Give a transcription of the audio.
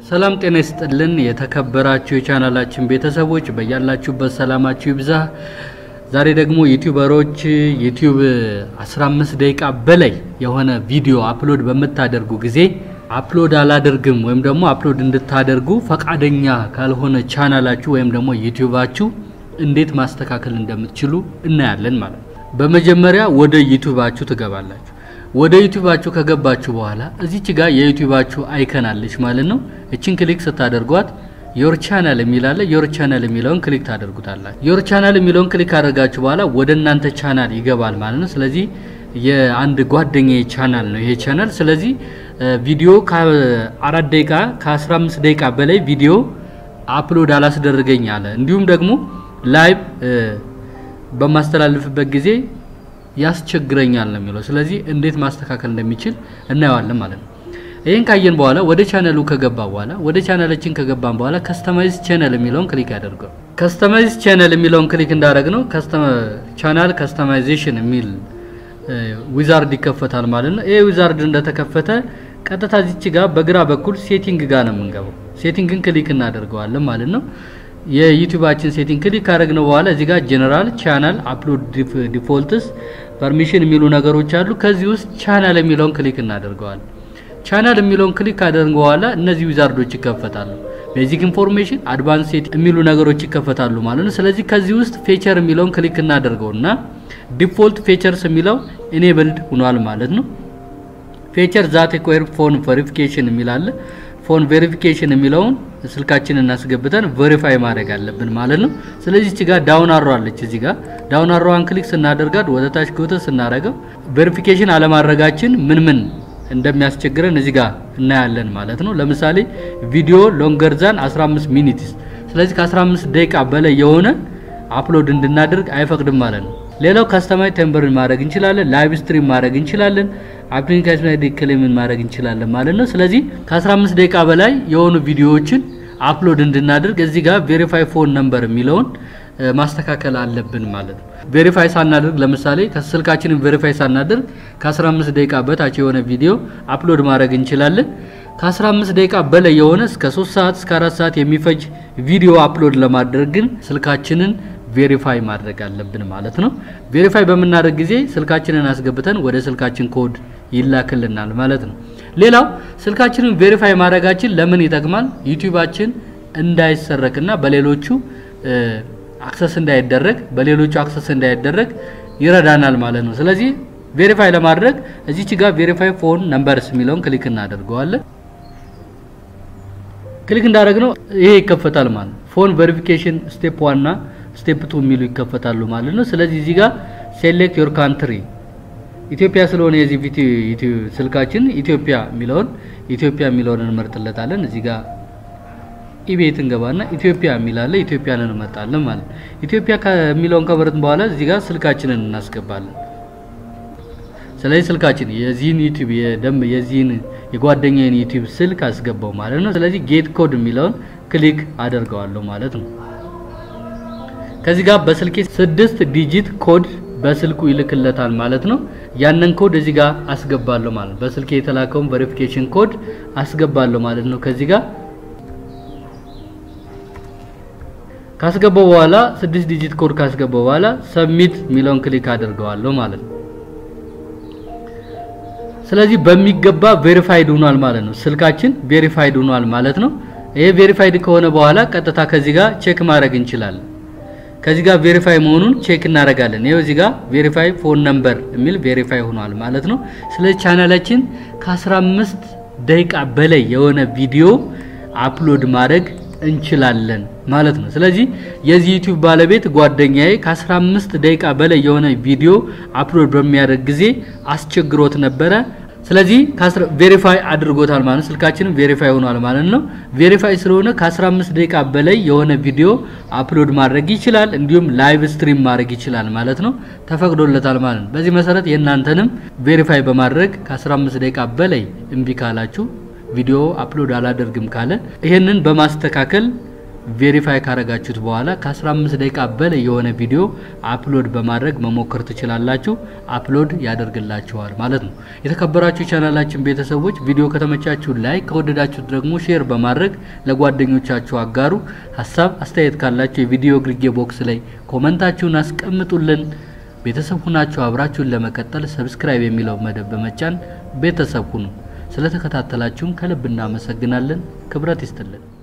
ሰላም ጤና ይስጥልን። የተከበራችሁ የቻናላችን ቤተሰቦች በያላችሁበት ሰላማችሁ ይብዛ። ዛሬ ደግሞ ዩቲዩበሮች ዩቲዩብ 15 ደቂቃ በላይ የሆነ ቪዲዮ አፕሎድ በምታደርጉ ጊዜ አፕሎድ አላደርግም ወይም ደግሞ አፕሎድ እንድታደርጉ ፈቃደኛ ካልሆነ ቻናላችሁ ወይም ደግሞ ዩቲዩባችሁ እንዴት ማስተካከል እንደምትችሉ እናያለን ማለት ነው። በመጀመሪያ ወደ ዩቲዩባችሁ ትገባላችሁ። ወደ ዩቲዩባችሁ ከገባችሁ በኋላ እዚች ጋር የዩቲዩባችሁ አይከን አለች ማለት ነው። እችን ክሊክ ስታደርጓት ዮር ቻናል የሚላለ ዮር ቻናል የሚለውን ክሊክ ታደርጉታላችሁ። ዮር ቻናል የሚለውን ክሊክ ካደረጋችሁ በኋላ ወደ እናንተ ቻናል ይገባል ማለት ነው። ስለዚህ የአንድ ጓደኛ ቻናል ነው ይሄ ቻናል። ስለዚህ ቪዲዮ ከአራት ደቂቃ ከ15 ደቂቃ በላይ ቪዲዮ አፕሎድ አላስደረገኝ አለ። እንዲሁም ደግሞ ላይቭ በማስተላልፍበት ጊዜ ያስቸግረኛል ነው የሚለው። ስለዚህ እንዴት ማስተካከል እንደሚችል እናየዋለን ማለት ነው። ይህን ካየን በኋላ ወደ ቻናሉ ከገባ በኋላ ወደ ቻናላችን ከገባን በኋላ ከስተማይዝ ቻናል የሚለውን ክሊክ ያደርገው። ከስተማይዝ ቻናል የሚለውን ክሊክ እንዳደረግ ነው ቻናል ከስተማይዜሽን የሚል ዊዛርድ ይከፈታል ማለት ነው። ይሄ ዊዛርድ እንደተከፈተ ቀጥታ እዚች ጋር በግራ በኩል ሴቲንግ ጋር ነው የምንገባው። ሴቲንግን ክሊክ እናደርገዋለን ማለት ነው። የዩቲዩባችን ሴቲንግ ክሊክ ካደረግነው በኋላ እዚህ ጋር ጀነራል ቻናል አፕሎድ ዲፎልትስ ፐርሚሽን የሚሉ ነገሮች አሉ። ከዚህ ውስጥ ቻናል የሚለውን ክሊክ እናደርገዋለን። ቻናል የሚለውን ክሊክ ካደረግን በኋላ እነዚህ ዊዛርዶች ይከፈታሉ። ቤዚክ ኢንፎርሜሽን፣ አድቫንስ ሴት የሚሉ ነገሮች ይከፈታሉ ማለት ነው። ስለዚህ ከዚህ ውስጥ ፌቸር የሚለውን ክሊክ እናደርገውና ዲፎልት ፌቸርስ የሚለው ኢኔብልድ ሆኗል ማለት ነው። ፌቸር ዛት ሪኳየር ፎን ቬሪፊኬሽን የሚላለ ፎን ቬሪፊኬሽን የሚለውን ስልካችንን እናስገብተን ቬሪፋይ ማድረግ አለብን ማለት ነው። ስለዚህ እዚህ ጋር ዳውን አሮ አለች። እዚህ ጋር ዳውን አሮዋን ክሊክ ስናደርጋት ወደ ታች ጎተ ስናደርገው ቬሪፊኬሽን አለማድረጋችን ምን ምን እንደሚያስቸግረን እዚህ ጋር እናያለን ማለት ነው። ለምሳሌ ቪዲዮ ሎንገር ዛን 15 ሚኒትስ፣ ስለዚህ ከ15 ደቂቃ በላይ የሆነ አፕሎድ እንድናደርግ አይፈቅድም ማለት ነው። ሌላው ካስተማይዝ ቴምበርን ማድረግ እንችላለን። ላይቭ ስትሪም ማድረግ እንችላለን። አፕሊኬሽን አይዲ ክሌምን ማድረግ እንችላለን ማለት ነው። ስለዚህ ከ15 ደቂቃ በላይ የሆኑ ቪዲዮዎችን አፕሎድ እንድናደርግ እዚህ ጋር ቬሪፋይ ፎን ነምበር የሚለውን ማስተካከል አለብን ማለት ነው። ቬሪፋይ ሳናደርግ ለምሳሌ ከስልካችንን ቬሪፋይ ሳናደርግ ከ15 ደቂቃ በታች የሆነ ቪዲዮ አፕሎድ ማድረግ እንችላለን። ከ15 ደቂቃ በላይ የሆነ እስከ 3 ሰዓት እስከ 4 ሰዓት የሚፈጅ ቪዲዮ አፕሎድ ለማድረግ ግን ስልካችንን ቬሪፋይ ማድረግ አለብን ማለት ነው። ቬሪፋይ በምናደርግ ጊዜ ስልካችንን አስገብተን ወደ ስልካችን ኮድ ይላክልናል ማለት ነው። ሌላው ስልካችንን ቬሪፋይ ማድረጋችን ለምን ይጠቅማል? ዩቲዩባችን እንዳይሰረቅና በሌሎቹ አክሰስ እንዳይደረግ በሌሎቹ አክሰስ እንዳይደረግ ይረዳናል ማለት ነው። ስለዚህ ቬሪፋይ ለማድረግ እዚች ጋር ቬሪፋይ ፎን ነምበርስ የሚለውን ክሊክ እናደርገዋለን። ክሊክ እንዳደረግነው ይሄ ይከፈታል ማለት ነው። ፎን ቬሪፊኬሽን ስቴፕ ዋና ስቴፕ ቱ የሚሉ ይከፈታሉ ማለት ነው። ስለዚህ እዚህ ጋር ሴሌክት ዮር ካንትሪ ኢትዮጵያ ስለሆነ የዚህ ቪዲዮ ስልካችን ኢትዮጵያ የሚለውን ኢትዮጵያ የሚለውን እንመርጥለታለን። እዚህ ጋር ኢቤት እንገባና ኢትዮጵያ የሚላለ ኢትዮጵያን እንመርጣለን ማለት ነው። ኢትዮጵያ ከሚለውን ከመረጥን በኋላ እዚህ ጋር ስልካችንን እናስገባለን። ስለዚህ ስልካችን የዚህን ዩቲዩብ የደም የዚህን የጓደኛዬን ዩቲዩብ ስልክ አስገባው ማለት ነው። ስለዚህ ጌት ኮድ የሚለውን ክሊክ አደርገዋለሁ ማለት ነው። ከዚህ ጋር በስልኬ ስድስት ዲጂት ኮድ በስልኩ ይልክለታል ማለት ነው። ያንን ኮድ እዚህ ጋር አስገባለሁ ማለት ነው። በስልኬ የተላከውን ቬሪፊኬሽን ኮድ አስገባለሁ ማለት ነው። ከዚህ ጋር ካስገባው በኋላ ስድስት ዲጂት ኮድ ካስገባው በኋላ ሰብሚት የሚለውን ክሊክ አድርገዋለሁ ማለት ነው። ስለዚህ በሚገባ ቬሪፋይድ ሆኗል ማለት ነው። ስልካችን ቬሪፋይድ ሆኗል ማለት ነው። ይሄ ቬሪፋይድ ከሆነ በኋላ ቀጥታ ከዚህ ጋር ቼክ ማድረግ እንችላለን። ከዚህ ጋር ቬሪፋይ መሆኑን ቼክ እናደርጋለን። ይኸው እዚህ ጋር ቬሪፋይ ፎን ነምበር የሚል ቬሪፋይ ሆኗል ማለት ነው። ስለዚህ ቻናላችን ከ15 ደቂቃ በላይ የሆነ ቪዲዮ አፕሎድ ማድረግ እንችላለን ማለት ነው። ስለዚህ የዚህ ዩቲዩብ ባለቤት ጓደኛዬ ከ15 ደቂቃ በላይ የሆነ ቪዲዮ አፕሎድ በሚያደርግ ጊዜ አስቸግሮት ነበረ። ስለዚህ ቬሪፋይ አድርጎታል ማለት ነው። ስልካችንም ቬሪፋይ ሆኗል ማለት ነው። ቬሪፋይ ስለሆነ ከ15 ደቂቃ በላይ የሆነ ቪዲዮ አፕሎድ ማድረግ ይችላል። እንዲሁም ላይቭ ስትሪም ማድረግ ይችላል ማለት ነው። ተፈቅዶለታል ማለት ነው። በዚህ መሰረት የእናንተንም ቬሪፋይ በማድረግ ከ15 ደቂቃ በላይ እምቢ ካላችሁ ቪዲዮ አፕሎድ አላደርግም ካለ ይሄንን በማስተካከል ቬሪፋይ ካረጋችሁት በኋላ ከ15 ደቂቃ በላይ የሆነ ቪዲዮ አፕሎድ በማድረግ መሞከር ትችላላችሁ። አፕሎድ ያደርግላችኋል ማለት ነው። የተከበራችሁ ቻናላችን ቤተሰቦች ቪዲዮ ከተመቻችሁ ላይክ፣ ከወደዳችሁት ደግሞ ሼር በማድረግ ለጓደኞቻችሁ አጋሩ። ሀሳብ አስተያየት ካላችሁ የቪዲዮ ግርጌ ቦክስ ላይ ኮመንታችሁን አስቀምጡልን። ቤተሰብ ሁናችሁ አብራችሁን ለመቀጠል ሰብስክራይብ የሚለው መደብ በመጫን ቤተሰብ ሁኑ። ስለተከታተላችሁን ከልብ እናመሰግናለን። ክብረት ይስጥልን።